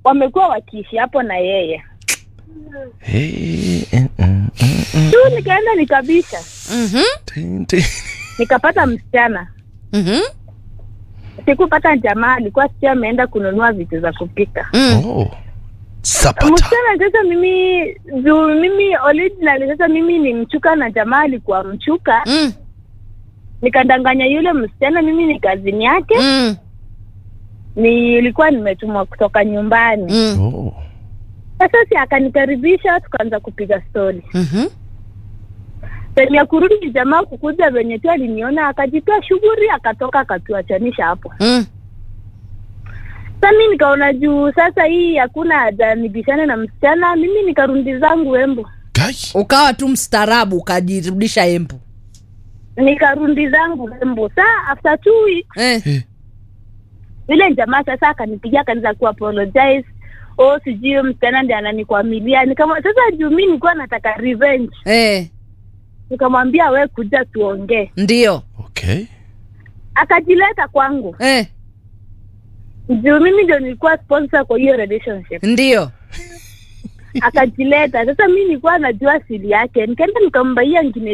wamekuwa wakiishi hapo na yeye Hey, eh, mm, mm, mm. tu nikaenda nikabisha Mhm. Tin, tin. nikapata msichana Mhm. sikupata jamaa alikuwa sio ameenda kununua vitu za kupika Mm. Oh. Sapata. msichana sasa mimi juu mimi originally sasa mimi ni mchuka na jamaa alikuwa mchuka Mm. nikadanganya yule msichana mimi ni kazini yake Mm. nilikuwa nimetumwa kutoka nyumbani Mm. Oh. sasa si akanikaribisha tukaanza kupiga stori Mhm. sehemu ya kurudi jamaa kukuja venye tu aliniona akajitoa shughuli akatoka akatuachanisha hapo Mm. sa mi nikaona juu sasa hii hakuna haja nibishane na msichana mimi nikarundi zangu embu Kai. ukawa tu mstaarabu ukajirudisha embu nikarundi zangu embu saa after two weeks eh. Eh. yule jamaa sasa akanipigia akaanza ku apologize oh sijui huyo msichana ndi ananikwamilia nikama sasa juu mi nilikuwa nataka revenge Eh. nikamwambia we kuja tuongee ndio Okay. akajileta kwangu eh. juu mimi ndio nilikuwa sponsor kwa hiyo relationship ndio akajileta sasa mi nilikuwa najua siri yake nikaenda nikambaia ngine